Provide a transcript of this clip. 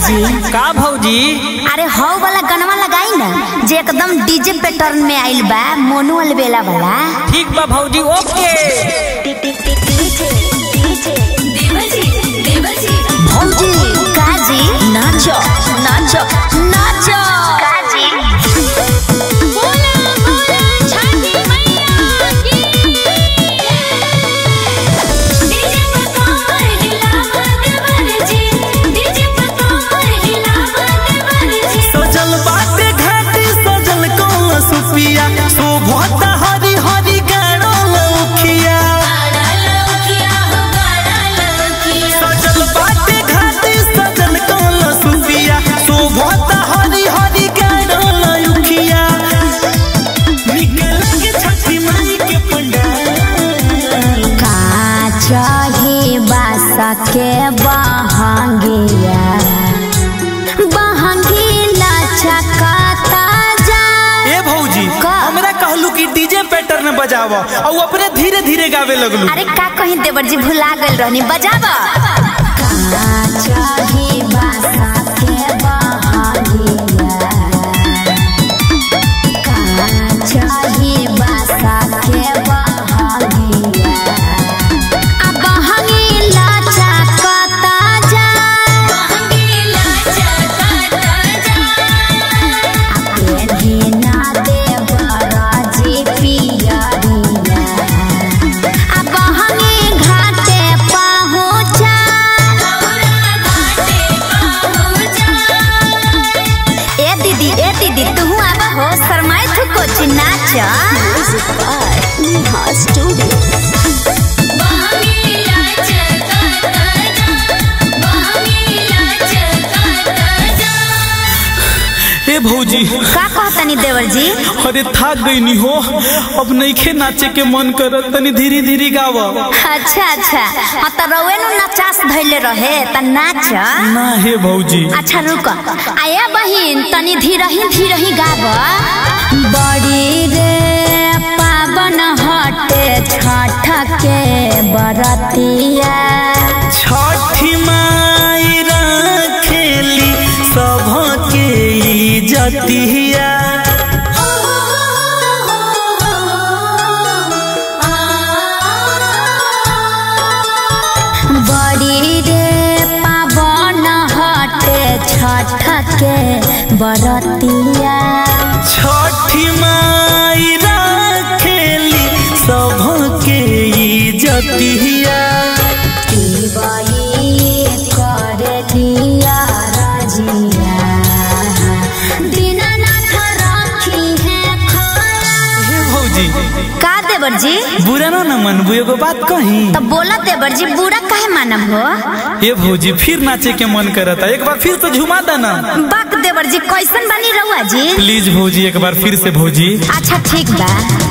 जी का भौजी अरे हौ वाला गनवा लगाई ना जे एकदम डीजे पैटर्न में आइल बा मोनू अलबेला वाला ठीक बा भौजी ओके भौजी काजी नाचो नाचो नाचो काजी सजल बाटे घाट सजल कौन सुपिया शोभता हरी हरी गाड़ो लौखिया सजल बाटे घाट सजल कौन सुपिया शोभता हरी हरी गाड़ो लौखिया निकल के छठी माई के पंडाल काचही बासा के बहंगिया बहंगीला चकाता जा ए भौजी का? हमरा कहलू कि डीजे पैटर्न बजाव और अपने धीरे धीरे गावे लगलू अरे का कहीं देवर जी भुला गइल रहनी बजाब काचही बासा के बहंगिया काचही बासा के बहंगिया आ बहंगीला चकाता जा ना देवरा जी पियरिया आ बहंगी घाटे पहुँचा ए दीदी ए दीदी तू आब हो शर्माई थू कोची नाच ए भौजी का कहतनी देवर जी अरे थक गई हो अब नईखे नाचे के मन करत तनी धीरे धीरे गाव अच्छा अच्छा हाँ तो रउए नु नचास धैले रहे त नाच ना हे भौजी अच्छा रुक आया बहिन तनी धीरही धीरही गाब बड़ी रे पावन हटे छठ के बरतिया छठी माई रखेली सबके इज्जतिया बड़ी रे पावन हटे छठ के बरतिया छठी माई रखेली सबके इज्जतिया की बही करे दिया रजिया दीनानाथ राखी है खाया हे भौजी का देवर जी बुरा ना न मनबू एगो बात कही तब बोला देवर जी बुरा काहे मानब हो ए भौजी फिर नाचे के मन करता एक बार फिर तो झुमा देना बाक देवर जी कैसन बनी रहुआ जी प्लीज भौजी एक बार फिर से भौजी अच्छा ठीक बा